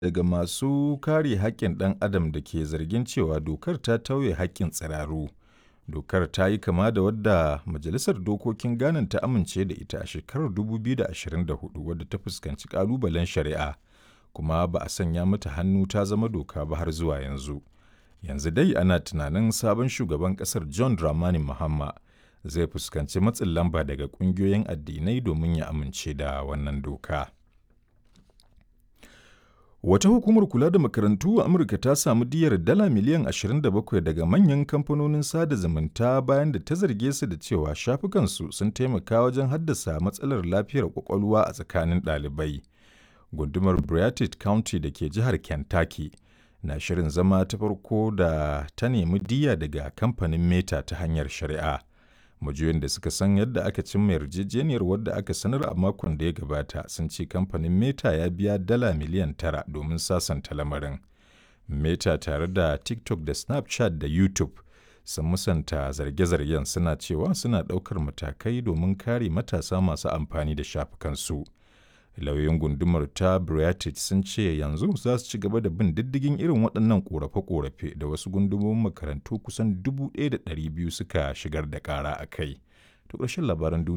daga masu kare haƙƙin ɗan adam da ke zargin cewa dokar ta tauye haƙƙin tsiraru. Dokar ta yi kama da wadda Majalisar Dokokin Ghana ta amince da ita a shekarar 2024 wadda ta fuskanci ƙalubalen shari'a, kuma ba a sanya mata hannu ta zama doka ba har zuwa yanzu. Yanzu dai ana tunanin sabon shugaban ƙasar John Dramani Mahama zai fuskanci matsin lamba daga ƙungiyoyin addinai domin ya amince da wannan doka. Wata hukumar kula da makarantu a Amurka ta samu diyyar dala miliyan 27 daga manyan kamfanonin sada zumunta bayan da ta zarge su da cewa shafukansu sun taimaka wajen haddasa matsalar lafiyar kwakwalwa a tsakanin ɗalibai. Gundumar Beartooth County da ke jihar Kentucky na shirin zama ta farko da ta nemi diyya daga kamfanin Meta ta hanyar shari'a. Majiyoyin da suka san yadda aka cimma yarjejeniyar wadda aka sanar a makon da ya gabata sun ce kamfanin Meta ya biya dala miliyan tara domin sasanta lamarin. Meta tare da TikTok da Snapchat da YouTube sun musanta zarge-zargen suna cewa suna ɗaukar matakai domin kare matasa masu amfani da shafukansu. Lauyoyin gundumar ta Beartooth sun ce yanzu za su ci gaba da bin diddigin irin waɗannan ƙorafe-ƙorafe da wasu gundumomin makarantu kusan 1,200 suka shigar da ƙara a kai. To ƙarshen labaran duniya